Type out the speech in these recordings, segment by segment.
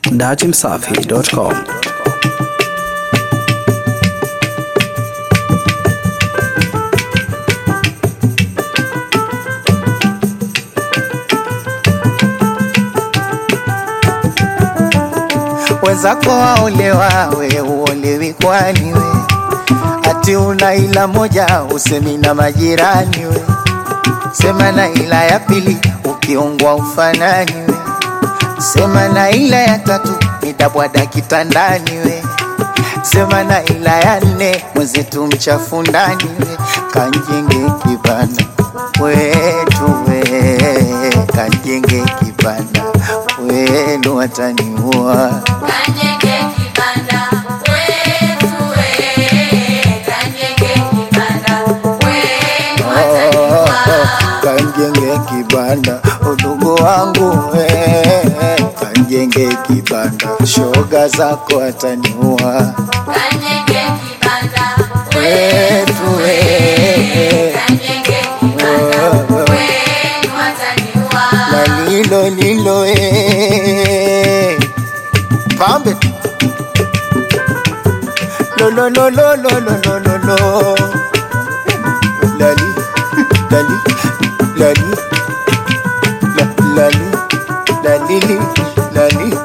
datimsafi.com. wenzako waolewa, we uolewi kwani we? Ati una ila moja usemi na majirani we, sema na ila ya pili ukiungwa ufanani we, sema na ila ya tatu nitabwada kitandani we, sema na ila ya nne mwenzetu mchafu ndani we, kanjenge kibanda wetu we, kanjenge kibanda wenu wataniua Kanyenge kibanda wetu we, kanyenge kibanda wenu wataniwa. kanjenge kibanda udugu wangu we, kanjenge kibanda shoga zako ataniua Kanyenge kibanda wetu we, kanyenge kibanda wenu wataniwa. na lilo lilo e pambe lo lo lo lo lo lo lo lo lo lali lali lali la lali lali lali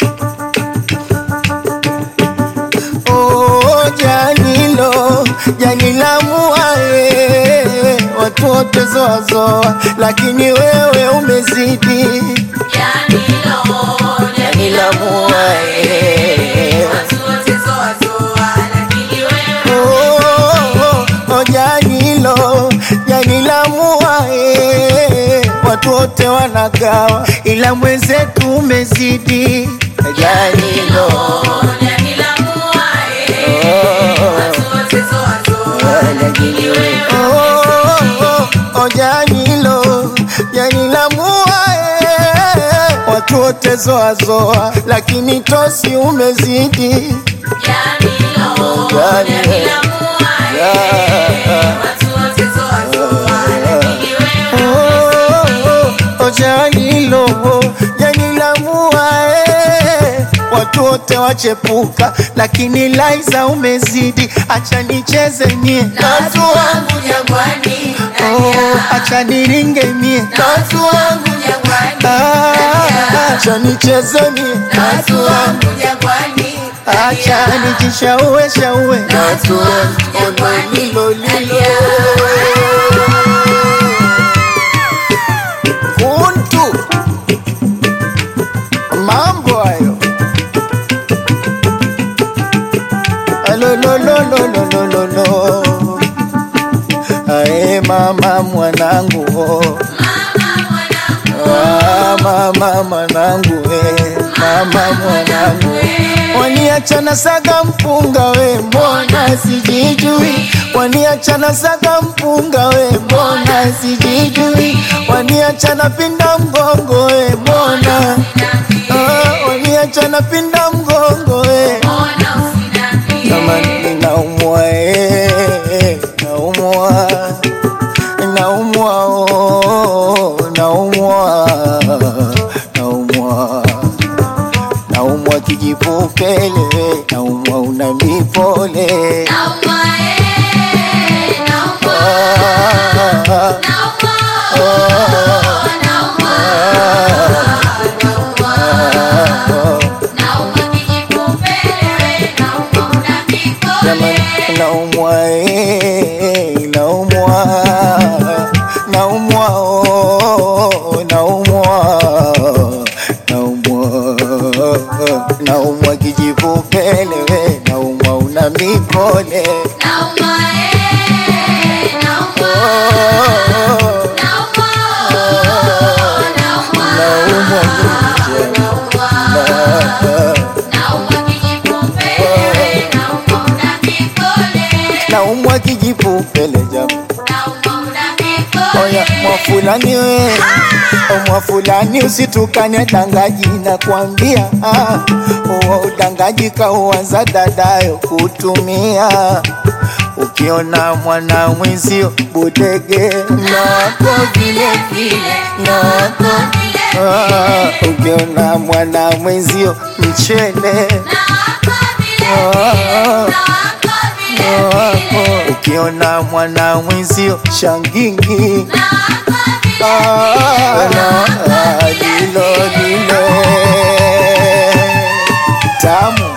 Oh, janilo janila muae watu wote zoazoa, lakini wewe umezidi Janilo, janila muae watu wote zoa zoa, lakini wewe Oh, oh, oh, janilo janila muae watu wote wanagawa, ila mwenzetu umezidi janilo Janila muae, watu wote zoa zoa, lakini wewe Oh, oh, janilo janilamua watu wote zoazoa, lakini tosi umezidi Janilo, Janila muae, watu wote zoa zoa, lakini wewe Oh, oh, janilo janilamua watu wote wachepuka, lakini Laiza umezidi, acha nicheze mie na watu wangu jangwani, Oh, acha niringe mie na watu wangu jangwani, Ah, acha nicheze mie na watu wangu jangwani, acha nijishaue shaue na watu wangu jangwani, lilo lilo kuntu mambo hayo alololololololo ae mama mwanangu oh. Ah, mama mwanangu we mama mwanangu waniachana saga mpunga we mbona sijijui waniachana saga mpunga we mbona sijijui waniachana pinda mgongo we mbona ah, waniachana pinda mgongo we kama ninaumwa eh, naumwa naumwa oh, naumwa naumwa naumwa kijipupele naumwa una mipole Ah, ah, Jamani, naumwa eh, naumwa naumwa oh, naumwa naumwa naumwa kijipupele we naumwa una mipole naumwa naumwa kijipupele jamaa Oya mwafulani we O mwafulani usitukane dangaji na kuambia ah, uwa udangaji kauanza dadayo kutumia ukiona mwana mwenzio budege na wako vile vile na wako Ah, ukiona mwana mwenzio mchele ukiona mwana mwenzio shangingi Ah, ah, lilo lile tamu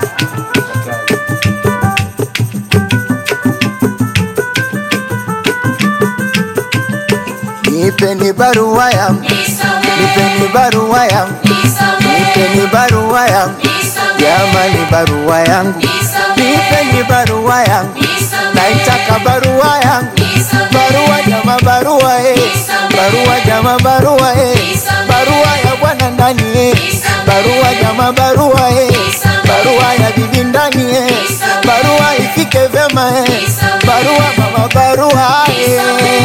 nipeni barua yangu nipeni barua yangu nipeni barua yangu jamani barua yangu nipeni barua yangu naitaka barua yangu barua jama barua eh barua jama barua eh barua ya bwana ndani eh barua jama barua eh barua ya bibi ndani eh barua ifike vyema eh barua mama barua eh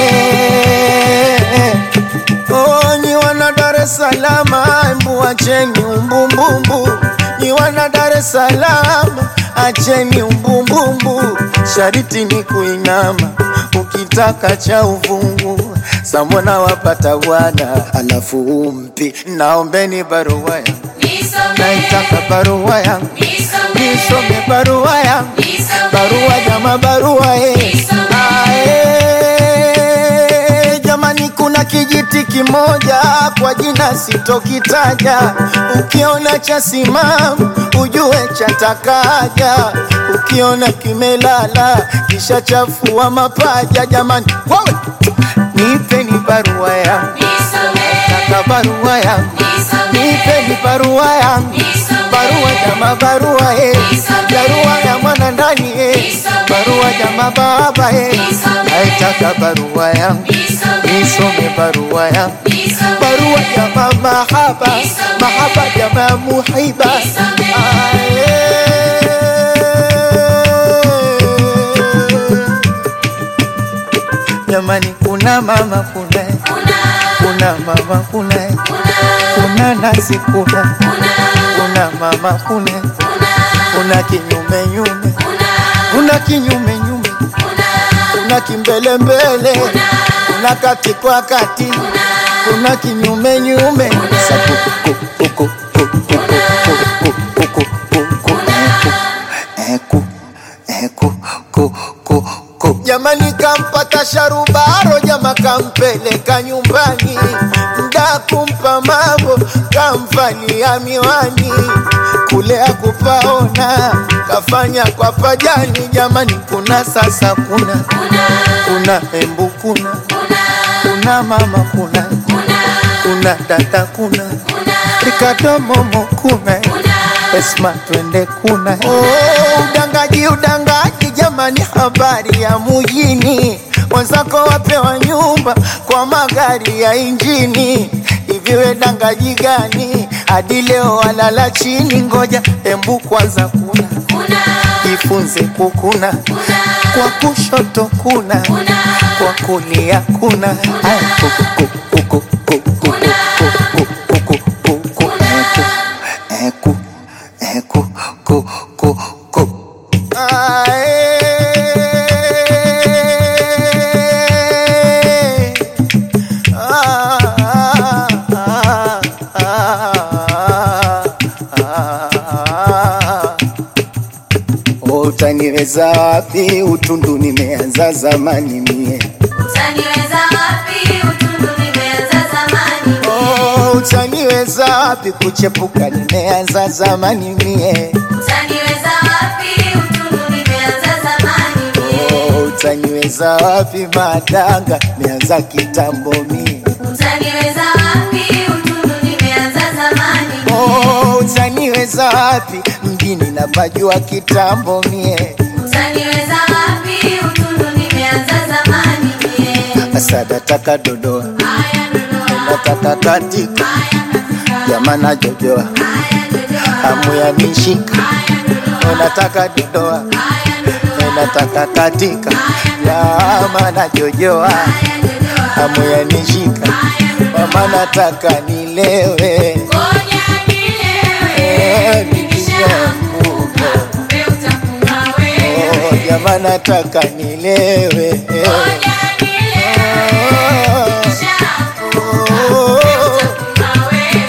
Oh, nyi wana Dar es Salaam, embu acheni umbumbumbu. Nyi wana Dar es Salaam, acheni umbumbumbu. Shariti ni kuinama, ukitaka cha uvungu. Samona wapata bwana, alafu umpi. Naombeni barua yangu, naitaka barua yangu, nisome barua yangu, barua jama barua eh. Ah, eh, jamani kuna kijiti kimoja kwa jina sitokitaja ukiona cha simamu ujue chatakaja ukiona kimelala kisha chafua mapaja jamani wawe nipeni barua yangu taka barua yangu nipeni barua yangu barua jama barua eh. barua ya mwana ndani eh. barua jama baba eh. naitaka barua yangu nisome barua yangu barua jama mahaba mahaba jama muhiba Ae. jamani kuna mama kuna kuna mama kuna kuna nasi kuna kuna mama kuna kuna kinyume nyume kuna kinyume nyume kuna kimbele mbele kuna kati kwa kati kuna kinyume nyume Saku, ku, ku, ku, ku, ku, ku, ku, ku, ku, ku, ku, eku, eku, ku, ku, ku. jamani kampata sharubaro jama kampeleka nyumbani mda kumpa mambo kamvalia miwani kule akupaona kafanya kwa pajani jamani kuna sasa kuna kuna embu kuna kuna mama kuna kuna dada kuna rikadomomo kuna esma twende kuna oh, udangaji udangaji jamani habari ya mujini wenzako wapewa nyumba kwa magari ya injini hiviwe dangaji gani hadi leo walala chini ngoja embu kwanza kuna jifunze kukuna kwa kushoto kuna kwa kulia kuna Aya, kuku, kuku, kuku, kuku, kuku, kuku, kuku, kuku, eku, eku, eku, ku, ku, ku. Ae. Ah, ah, ah, ah, ah. Utaniweza wapi? Utundu nimeanza zamani mie. Oh, utaniweza wapi? Kuchepuka nimeanza zamani mie. Oh, utaniweza wapi? Madanga nimeanza kitambo mie. Oh, utaniweza wapi? Mjini napajua kitambo mie. Asa nataka dodoa, nataka katika, jamana jojoa, hamu ya nishika, nataka dodoa, nataka katika, jamana jojoa, hamu ya nishika, mama nataka nilewe, eh, nikishaanguka. Oh, jamaa nataka nilewe eh. Oh,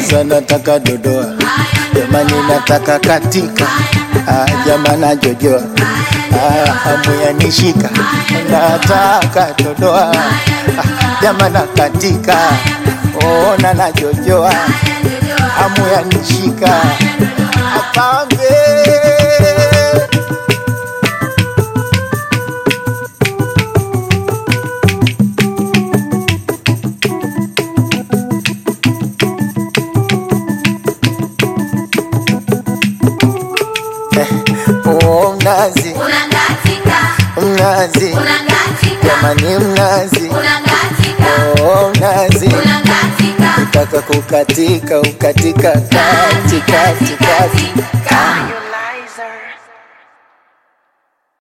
kwanza nataka dodoa jamani nataka katika ah, jamana jojoa ah, hamu yanishika nataka dodoa ah, jamana katika ona na jojoa hamu yanishika apambe oh, mnazi Unangatika, mnazi unangatika, jamani mnazi unangatika, oh, mnazi unangatika. taka kukatika ukatika kati kati kati Kati, kati.